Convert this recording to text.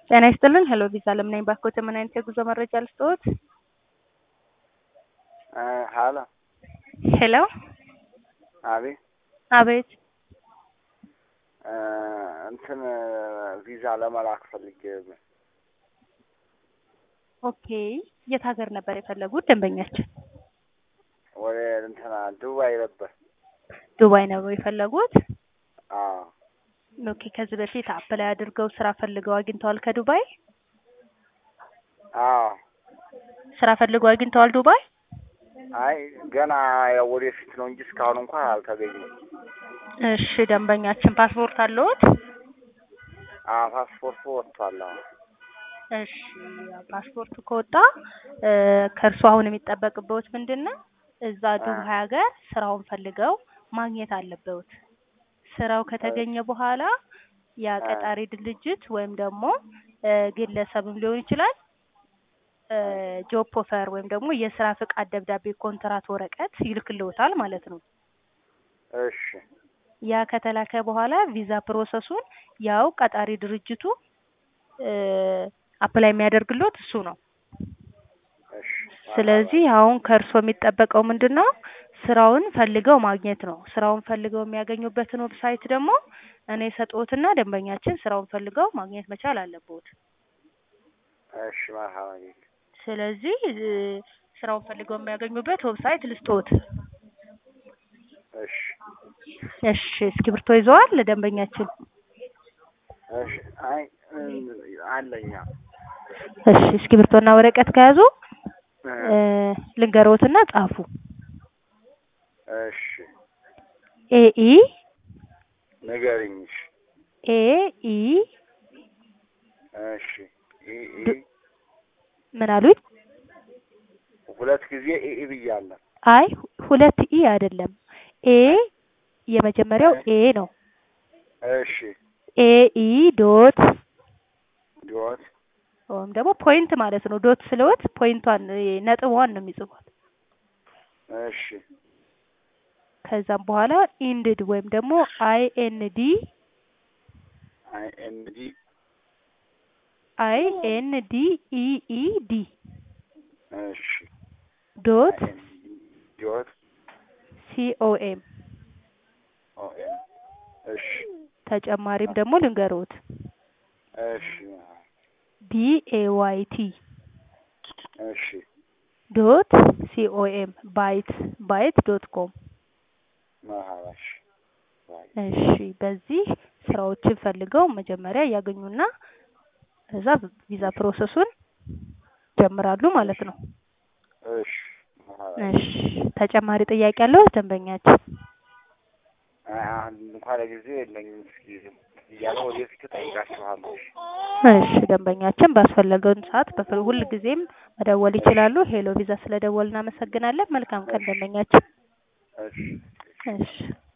ጤና ይስጥልን ሄሎ ቪዛ ለምን ነኝ ባክዎት ምን አይነት የጉዞ መረጃ ልስጥዎት? ሀሎ ሄሎ አቤት አቤት እንትን ቪዛ ለመላክ ፈልጌ ነው። ኦኬ የት ሀገር ነበር የፈለጉት ደንበኛችን? ወደ እንትና ዱባይ ነበር። ዱባይ ነው የፈለጉት? አዎ ኦኬ ከዚህ በፊት አፕላይ አድርገው ስራ ፈልገው አግኝተዋል ከዱባይ? አዎ ስራ ፈልገው አግኝተዋል ዱባይ? አይ ገና ያው ወደፊት ነው እንጂ እስካሁን እንኳን አልተገኘም። እሺ ደንበኛችን ፓስፖርት አለዎት? አዎ ፓስፖርቱ ወጥቷል። አዎ እሺ ፓስፖርቱ ከወጣ ከእርሱ አሁን የሚጠበቅበት ምንድን ነው? እዛ ዱባይ ሀገር ስራውን ፈልገው ማግኘት አለበት። ስራው ከተገኘ በኋላ ያ ቀጣሪ ድርጅት ወይም ደግሞ ግለሰብም ሊሆን ይችላል ጆብ ኦፈር ወይም ደግሞ የስራ ፍቃድ ደብዳቤ ኮንትራት ወረቀት ይልክልዎታል ማለት ነው። እሺ ያ ከተላከ በኋላ ቪዛ ፕሮሰሱን ያው ቀጣሪ ድርጅቱ አፕላይ የሚያደርግልዎት እሱ ነው። እሺ ስለዚህ አሁን ከእርሶ የሚጠበቀው ምንድን ነው? ስራውን ፈልገው ማግኘት ነው። ስራውን ፈልገው የሚያገኙበትን ዌብሳይት ደግሞ እኔ ሰጥዎትና ደንበኛችን ስራውን ፈልገው ማግኘት መቻል አለብዎት። እሺ መርሀባ ስለዚህ ስራውን ፈልገው የሚያገኙበት ዌብሳይት ልስጥዎት። እሺ እሺ እስክሪብቶ ይዘዋል ደንበኛችን? እሺ አይ አለኛ እሺ እስክሪብቶና ወረቀት ከያዙ ልንገሮትና ጻፉ። እሺ ኤኢ ንገሪኝ። እሺ ኤኢ እሺ ኢ ኢ ምን አሉኝ? ሁለት ጊዜ ኢ ኢ ብያለሁ። አይ ሁለት ኢ አይደለም። ኤ የመጀመሪያው ኤ ነው። እሺ ኤኢ ዶት ዶት ወይም ደግሞ ፖይንት ማለት ነው። ዶት ስለወት ፖይንቷን ነጥቧን ነው የሚጽፏት። እሺ ከዛም በኋላ ኢንድድ ወይም ደግሞ አይ ኤን ዲ አይ ኤን ዲ አይ ኤን ዲ ኢ ኢ ዲ እሺ ዶት ዶት ሲኦኤም ኦ ኤም እሺ ተጨማሪም ደግሞ ልንገሮት እሺ ቢ ኤ ዋይ ቲ እሺ ዶት ሲኦኤም ባይት ባይት ዶት ኮም መርሀባ እሺ እሺ በዚህ ስራዎችን ፈልገው መጀመሪያ ያገኙና እዛ ቪዛ ፕሮሰሱን ጀምራሉ ማለት ነው። እሺ መርሀባ እሺ ተጨማሪ ጥያቄ ያለው ደንበኛችን? አይ አሁን እንኳን ለጊዜው የለኝም። እስኪ እያለ ወደፊት እጠይቃችኋለሁ። እሺ እሺ ደንበኛችን ባስፈለገውን ሰዓት በፍል ሁል ጊዜም መደወል ይችላሉ። ሄሎ ቪዛ ስለደወል እናመሰግናለን። መልካም ቀን ደንበኛችን። እሺ እሺ